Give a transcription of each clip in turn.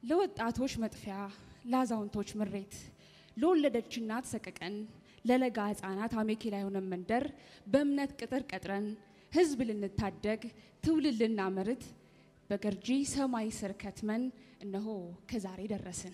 ለወጣቶች መጥፊያ፣ ለአዛውንቶች ምሬት፣ ለወለደች እናት ሰቀቀን፣ ለለጋ ሕፃናት አሜኬላ የሆነ መንደር በእምነት ቅጥር ቀጥረን ሕዝብ ልንታደግ ትውልድ ልናመርት በገርጂ ሰማይ ስር ከትመን እነሆ ከዛሬ ደረስን።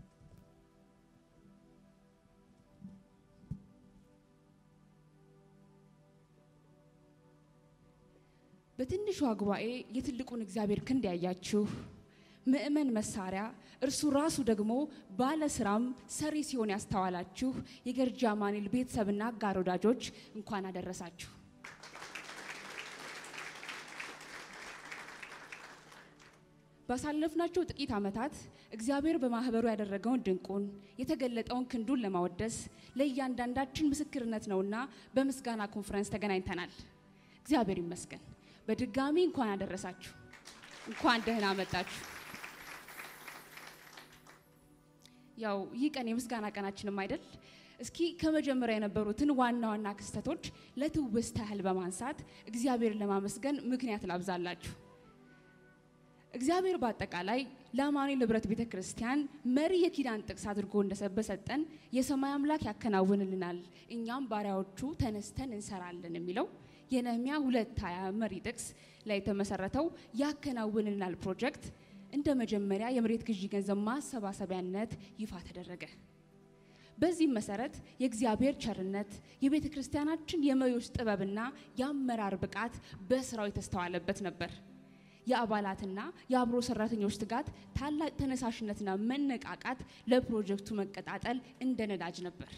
በትንሿ ጉባኤ የትልቁን እግዚአብሔር ክንድ ያያችሁ ምእመን መሳሪያ እርሱ ራሱ ደግሞ ባለ ስራም ሰሪ ሲሆን ያስተዋላችሁ የገርጂ አማኑኤል ቤተሰብና አጋር ወዳጆች እንኳን አደረሳችሁ። ባሳለፍናቸው ጥቂት ዓመታት እግዚአብሔር በማህበሩ ያደረገውን ድንቁን የተገለጠውን ክንዱን ለማወደስ ለእያንዳንዳችን ምስክርነት ነውና በምስጋና ኮንፈረንስ ተገናኝተናል። እግዚአብሔር ይመስገን። በድጋሚ እንኳን አደረሳችሁ፣ እንኳን ደህና መጣችሁ። ያው ይህ ቀን የምስጋና ቀናችንም አይደል? እስኪ ከመጀመሪያ የነበሩትን ዋና ዋና ክስተቶች ለትውስታ ያህል በማንሳት እግዚአብሔርን ለማመስገን ምክንያት ላብዛላችሁ። እግዚአብሔር በአጠቃላይ ለአማኑኤል ህብረት ቤተ ክርስቲያን መሪ የኪዳን ጥቅስ አድርጎ እንደሰበሰጠን የሰማይ አምላክ ያከናውንልናል፣ እኛም ባሪያዎቹ ተነስተን እንሰራለን የሚለው የነህሚያ ሁለት ሀያ መሪ ጥቅስ ላይ የተመሰረተው ያከናውንልናል ፕሮጀክት እንደ መጀመሪያ የመሬት ግዢ ገንዘብ ማሰባሰቢያነት ይፋ ተደረገ። በዚህም መሰረት የእግዚአብሔር ቸርነት የቤተ ክርስቲያናችን የመሪዎች ጥበብና የአመራር ብቃት በስራው የተስተዋለበት ነበር። የአባላትና የአብሮ ሰራተኞች ትጋት፣ ታላቅ ተነሳሽነትና መነቃቃት ለፕሮጀክቱ መቀጣጠል እንደ ነዳጅ ነበር።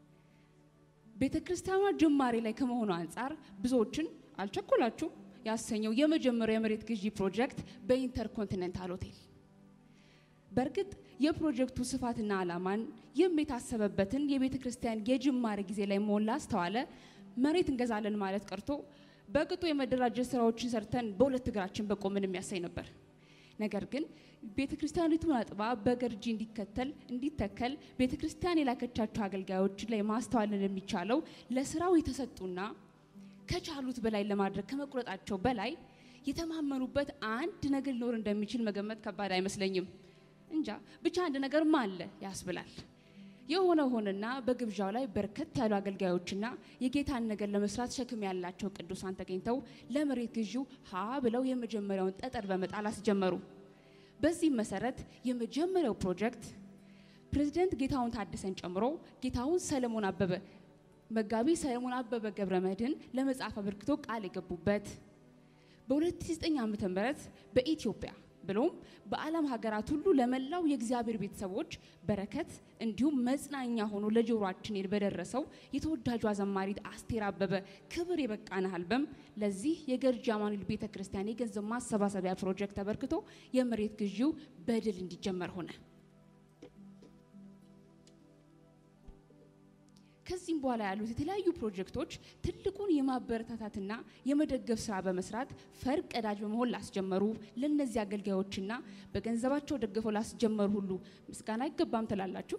ቤተ ክርስቲያኗ ጅማሬ ላይ ከመሆኑ አንጻር ብዙዎችን አልቸኮላችሁም ያሰኘው የመጀመሪያው የመሬት ግዢ ፕሮጀክት በኢንተርኮንቲኔንታል ሆቴል። በእርግጥ የፕሮጀክቱ ስፋትና ዓላማን ይህም የታሰበበትን የቤተ ክርስቲያን የጅማሬ ጊዜ ላይ መሆን ላስተዋለ መሬት እንገዛለን ማለት ቀርቶ በቅጡ የመደራጀት ስራዎችን ሰርተን በሁለት እግራችን በቆምን የሚያሳይ ነበር። ነገር ግን ቤተ ክርስቲያኒቱን አጥባ በገርጂ እንዲከተል እንዲተከል ቤተ ክርስቲያን የላከቻቸው አገልጋዮች ላይ ማስተዋልን የሚቻለው ለስራው የተሰጡና ከቻሉት በላይ ለማድረግ ከመቁረጣቸው በላይ የተማመኑበት አንድ ነገር ሊኖር እንደሚችል መገመት ከባድ አይመስለኝም። እንጃ ብቻ አንድ ነገርማ አለ ያስብላል። የሆነ ሆነና በግብዣው ላይ በርከት ያሉ አገልጋዮችና የጌታን ነገር ለመስራት ሸክም ያላቸው ቅዱሳን ተገኝተው ለመሬት ግዢው ሀ ብለው የመጀመሪያውን ጠጠር በመጣል አስጀመሩ። በዚህም መሰረት የመጀመሪያው ፕሮጀክት ፕሬዚደንት ጌታሁን ታደሰን ጨምሮ ጌታሁን ሰለሞን አበበ መጋቢ ሰለሞን አበበ ገብረ መድህን ለመጽሐፍ አበርክቶ ቃል የገቡበት በ2009 ዓ.ም በኢትዮጵያ ብሎም በዓለም ሀገራት ሁሉ ለመላው የእግዚአብሔር ቤተሰቦች በረከት እንዲሁም መጽናኛ ሆኖ ለጆሮአችን በደረሰው የተወዳጇ ዘማሪት አስቴር አበበ ክብር የበቃን አልበም ለዚህ የገርጂ አማኑኤል ቤተ ክርስቲያን የገንዘብ ማሰባሰቢያ ፕሮጀክት ተበርክቶ የመሬት ግዢው በድል እንዲጀመር ሆነ። ከዚህም በኋላ ያሉት የተለያዩ ፕሮጀክቶች ትልቁን የማበረታታትና የመደገፍ ስራ በመስራት ፈር ቀዳጅ በመሆን ላስጀመሩ ለእነዚህ አገልጋዮችና በገንዘባቸው ደግፈው ላስጀመሩ ሁሉ ምስጋና አይገባም ትላላችሁ?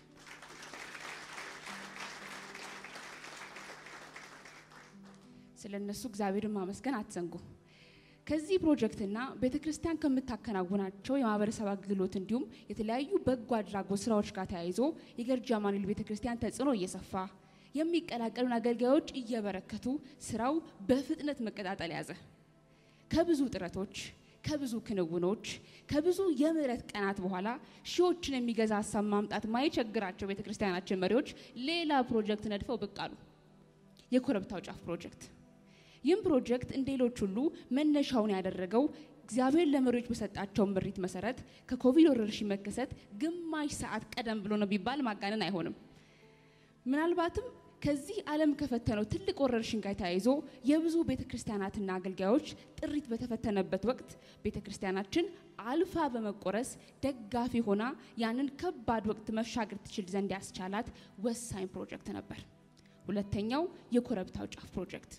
ስለ እነሱ እግዚአብሔርን ማመስገን አትዘንጉ። ከዚህ ፕሮጀክትና ቤተ ክርስቲያን ከምታከናውናቸው የማህበረሰብ አገልግሎት እንዲሁም የተለያዩ በጎ አድራጎት ስራዎች ጋር ተያይዞ የገርጂ አማኑኤል ቤተ ክርስቲያን ተጽዕኖ እየሰፋ የሚቀላቀሉን አገልጋዮች እየበረከቱ ስራው በፍጥነት መቀጣጠል ያዘ። ከብዙ ጥረቶች፣ ከብዙ ክንውኖች፣ ከብዙ የምህረት ቀናት በኋላ ሺዎችን የሚገዛ ሀሳብ ማምጣት ማይቸግራቸው ቤተ ክርስቲያናችን መሪዎች ሌላ ፕሮጀክት ነድፈው ብቅ አሉ። የኮረብታው ጫፍ ፕሮጀክት ይህም ፕሮጀክት እንደ ሌሎች ሁሉ መነሻውን ያደረገው እግዚአብሔር ለመሪዎች በሰጣቸው ምሪት መሰረት ከኮቪድ ወረርሽኝ መከሰት ግማሽ ሰዓት ቀደም ብሎ ነው ቢባል ማጋነን አይሆንም። ምናልባትም ከዚህ ዓለም ከፈተነው ትልቅ ወረርሽኝ ጋር ተያይዞ የብዙ ቤተ ክርስቲያናትና አገልጋዮች ጥሪት በተፈተነበት ወቅት ቤተ ክርስቲያናችን አልፋ በመቆረስ ደጋፊ ሆና ያንን ከባድ ወቅት መሻገር ትችል ዘንድ ያስቻላት ወሳኝ ፕሮጀክት ነበር። ሁለተኛው የኮረብታው ጫፍ ፕሮጀክት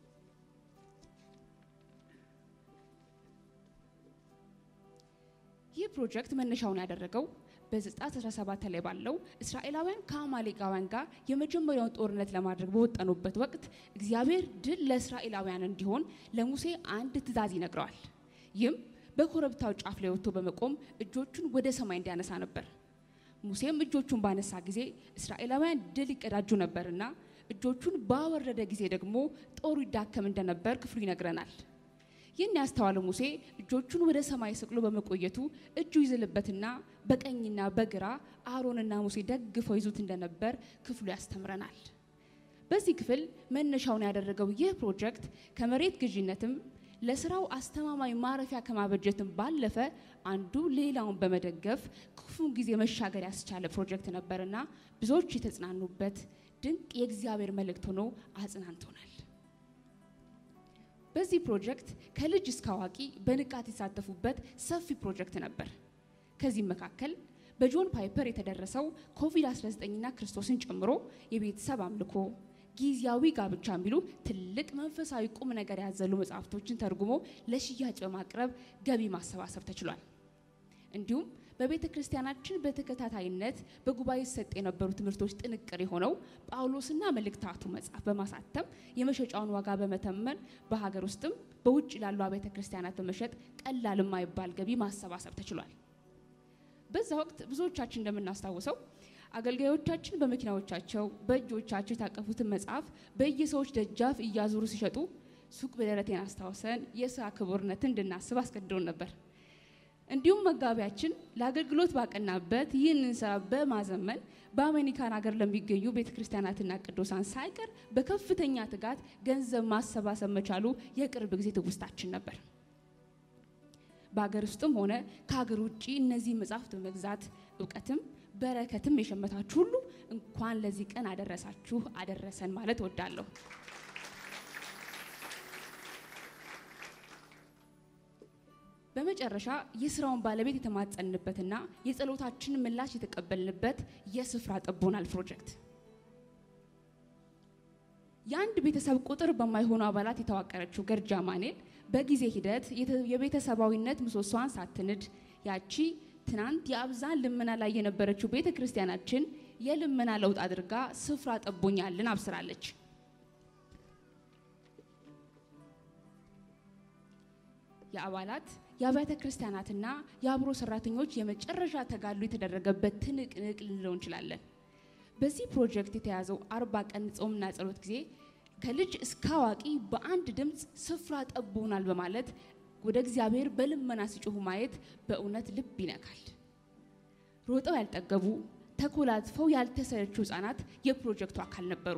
ይህ ፕሮጀክት መነሻውን ያደረገው በዘጸአት 17 ላይ ባለው እስራኤላውያን ከአማሌቃውያን ጋር የመጀመሪያውን ጦርነት ለማድረግ በወጠኑበት ወቅት እግዚአብሔር ድል ለእስራኤላውያን እንዲሆን ለሙሴ አንድ ትእዛዝ ይነግረዋል። ይህም በኮረብታው ጫፍ ላይ ወጥቶ በመቆም እጆቹን ወደ ሰማይ እንዲያነሳ ነበር። ሙሴም እጆቹን ባነሳ ጊዜ እስራኤላውያን ድል ይቀዳጁ ነበርና እጆቹን ባወረደ ጊዜ ደግሞ ጦሩ ይዳከም እንደነበር ክፍሉ ይነግረናል። ይህን ያስተዋለ ሙሴ እጆቹን ወደ ሰማይ ሰቅሎ በመቆየቱ እጁ ይዝልበትና በቀኝና በግራ አሮንና ሙሴ ደግፈው ይዙት እንደነበር ክፍሉ ያስተምረናል። በዚህ ክፍል መነሻውን ያደረገው ይህ ፕሮጀክት ከመሬት ግዢነትም ለስራው አስተማማኝ ማረፊያ ከማበጀትም ባለፈ አንዱ ሌላውን በመደገፍ ክፉን ጊዜ መሻገር ያስቻለ ፕሮጀክት ነበርና ብዙዎች የተጽናኑበት ድንቅ የእግዚአብሔር መልእክት ሆኖ አጽናንቶናል። በዚህ ፕሮጀክት ከልጅ እስከ አዋቂ በንቃት የተሳተፉበት ሰፊ ፕሮጀክት ነበር። ከዚህም መካከል በጆን ፓይፐር የተደረሰው ኮቪድ-19ና ክርስቶስን ጨምሮ የቤተሰብ አምልኮ፣ ጊዜያዊ ጋብቻ የሚሉ ትልቅ መንፈሳዊ ቁም ነገር ያዘሉ መጽሐፍቶችን ተርጉሞ ለሽያጭ በማቅረብ ገቢ ማሰባሰብ ተችሏል። እንዲሁም በቤተ ክርስቲያናችን በተከታታይነት በጉባኤ ሰጥ የነበሩ ትምህርቶች ጥንቅር የሆነው ጳውሎስና መልእክታቱ መጽሐፍ በማሳተም የመሸጫውን ዋጋ በመተመን በሀገር ውስጥም በውጭ ላሉ አብያተ ክርስቲያናት በመሸጥ ቀላል የማይባል ገቢ ማሰባሰብ ተችሏል። በዛ ወቅት ብዙዎቻችን እንደምናስታውሰው አገልጋዮቻችን በመኪናዎቻቸው በእጆቻቸው የታቀፉትን መጽሐፍ በየሰዎች ደጃፍ እያዞሩ ሲሸጡ ሱቅ በደረቴን አስታውሰን የስራ ክቡርነትን እንድናስብ አስገድዶን ነበር። እንዲሁም መጋቢያችን ለአገልግሎት ባቀናበት ይህንን ስራ በማዘመን በአሜሪካን ሀገር ለሚገኙ ቤተ ክርስቲያናትና ቅዱሳን ሳይቀር በከፍተኛ ትጋት ገንዘብ ማሰባሰብ መቻሉ የቅርብ ጊዜ ትውስታችን ነበር። በሀገር ውስጥም ሆነ ከሀገር ውጭ እነዚህ መጽሐፍት በመግዛት እውቀትም በረከትም የሸመታችሁ ሁሉ እንኳን ለዚህ ቀን አደረሳችሁ አደረሰን ማለት እወዳለሁ። በመጨረሻ የስራውን ባለቤት የተማጸንበትና የጸሎታችንን ምላሽ የተቀበልንበት የስፍራ ጠቦናል ፕሮጀክት የአንድ ቤተሰብ ቁጥር በማይሆኑ አባላት የተዋቀረችው ገርጃ ማኔል በጊዜ ሂደት የቤተሰባዊነት ምሰሷን ሳትንድ ያቺ ትናንት የአብዛን ልመና ላይ የነበረችው ቤተ ክርስቲያናችን የልመና ለውጥ አድርጋ ስፍራ ጠቦኛልን አብስራለች። የአባላት የአብያተ ክርስቲያናትና የአብሮ ሰራተኞች የመጨረሻ ተጋድሎ የተደረገበት ትንቅንቅ ልንለው እንችላለን። በዚህ ፕሮጀክት የተያዘው አርባ ቀን ጾምና ጸሎት ጊዜ ከልጅ እስከ አዋቂ በአንድ ድምፅ ስፍራ ጠቦናል በማለት ወደ እግዚአብሔር በልመና ሲጮሁ ማየት በእውነት ልብ ይነካል። ሮጠው ያልጠገቡ ተኮላትፈው ያልተሰለቹ ህጻናት የፕሮጀክቱ አካል ነበሩ።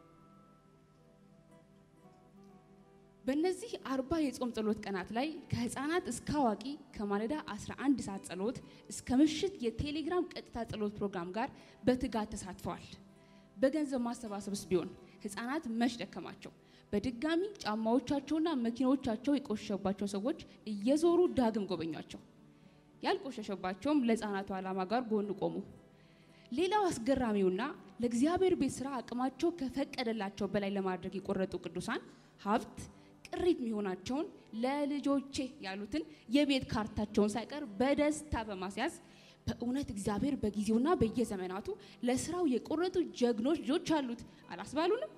በእነዚህ አርባ የጾም ጸሎት ቀናት ላይ ከህፃናት እስከ አዋቂ ከማለዳ 11 ሰዓት ጸሎት እስከ ምሽት የቴሌግራም ቀጥታ ጸሎት ፕሮግራም ጋር በትጋት ተሳትፈዋል። በገንዘብ ማሰባሰብስ ቢሆን ህፃናት መች ደከማቸው። በድጋሚ ጫማዎቻቸውና መኪናዎቻቸው የቆሸሸባቸው ሰዎች እየዞሩ ዳግም ጎበኟቸው። ያልቆሸሸባቸውም ለህፃናቱ ዓላማ ጋር ጎን ቆሙ። ሌላው አስገራሚውና ለእግዚአብሔር ቤት ስራ አቅማቸው ከፈቀደላቸው በላይ ለማድረግ የቆረጡ ቅዱሳን ሀብት ቅሪት የሚሆናቸውን ለልጆቼ ያሉትን የቤት ካርታቸውን ሳይቀር በደስታ በማስያዝ በእውነት እግዚአብሔር በጊዜውና በየዘመናቱ ለስራው የቆረጡ ጀግኖች ልጆች አሉት አላስባሉንም?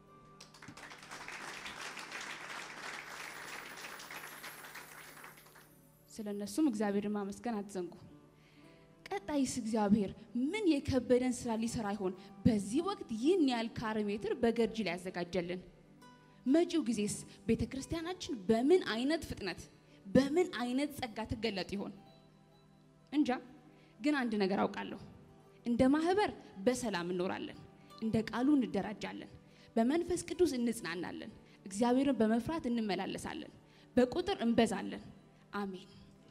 ስለ እነሱም እግዚአብሔርን ማመስገን አትዘንጉ። ቀጣይስ እግዚአብሔር ምን የከበደን ስራ ሊሰራ ይሆን? በዚህ ወቅት ይህን ያህል ካሬ ሜትር በገርጂ ላይ ያዘጋጀልን። መጪው ጊዜስ ቤተ ክርስቲያናችን በምን አይነት ፍጥነት በምን አይነት ጸጋ ትገለጥ ይሆን? እንጃ። ግን አንድ ነገር አውቃለሁ። እንደ ማህበር በሰላም እንኖራለን፣ እንደ ቃሉ እንደራጃለን፣ በመንፈስ ቅዱስ እንጽናናለን፣ እግዚአብሔርን በመፍራት እንመላለሳለን፣ በቁጥር እንበዛለን። አሜን።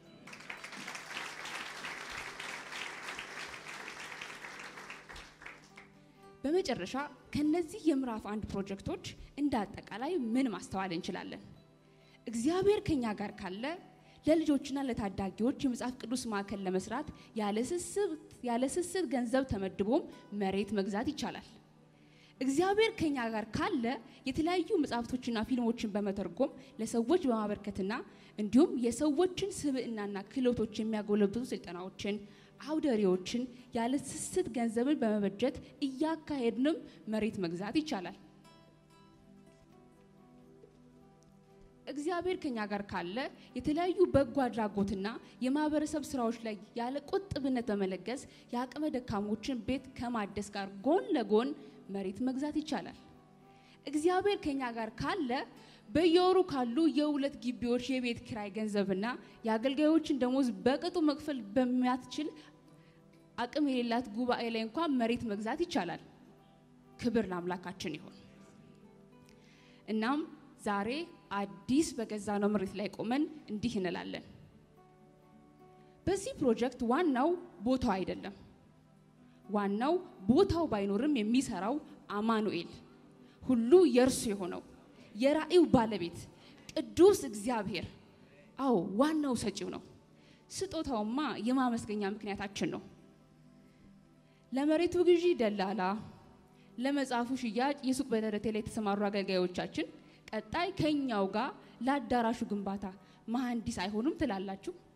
በመጨረሻ ከነዚህ የምዕራፍ አንድ ፕሮጀክቶች እንደ አጠቃላይ ምን ማስተዋል እንችላለን? እግዚአብሔር ከኛ ጋር ካለ ለልጆችና ለታዳጊዎች የመጽሐፍ ቅዱስ ማዕከል ለመስራት ያለ ስስት ገንዘብ ተመድቦም መሬት መግዛት ይቻላል። እግዚአብሔር ከኛ ጋር ካለ የተለያዩ መጽሐፍቶችና ፊልሞችን በመተርጎም ለሰዎች በማበርከትና እንዲሁም የሰዎችን ስብዕናና ክህሎቶች የሚያጎለብቱ ስልጠናዎችን አውደሪዎችን ያለ ስስት ገንዘብን በመበጀት እያካሄድንም መሬት መግዛት ይቻላል። እግዚአብሔር ከኛ ጋር ካለ የተለያዩ በጎ አድራጎትና የማህበረሰብ ስራዎች ላይ ያለ ቁጥብነት በመለገስ የአቅመ ደካሞችን ቤት ከማደስ ጋር ጎን ለጎን መሬት መግዛት ይቻላል። እግዚአብሔር ከኛ ጋር ካለ በየወሩ ካሉ የሁለት ግቢዎች የቤት ኪራይ ገንዘብና የአገልጋዮችን ደሞዝ በቅጡ መክፈል በሚያትችል አቅም የሌላት ጉባኤ ላይ እንኳን መሬት መግዛት ይቻላል። ክብር ለአምላካችን ይሁን። እናም ዛሬ አዲስ በገዛ ነው መሬት ላይ ቆመን እንዲህ እንላለን። በዚህ ፕሮጀክት ዋናው ቦታው አይደለም። ዋናው ቦታው ባይኖርም የሚሰራው አማኑኤል ሁሉ የእርሱ የሆነው የራእዩ ባለቤት ቅዱስ እግዚአብሔር፣ አዎ ዋናው ሰጪው ነው። ስጦታውማ የማመስገኛ ምክንያታችን ነው። ለመሬቱ ግዢ ደላላ፣ ለመጽሐፉ ሽያጭ የሱቅ በደረቴ ላይ የተሰማሩ አገልጋዮቻችን ቀጣይ ከኛው ጋር ለአዳራሹ ግንባታ መሐንዲስ አይሆኑም ትላላችሁ?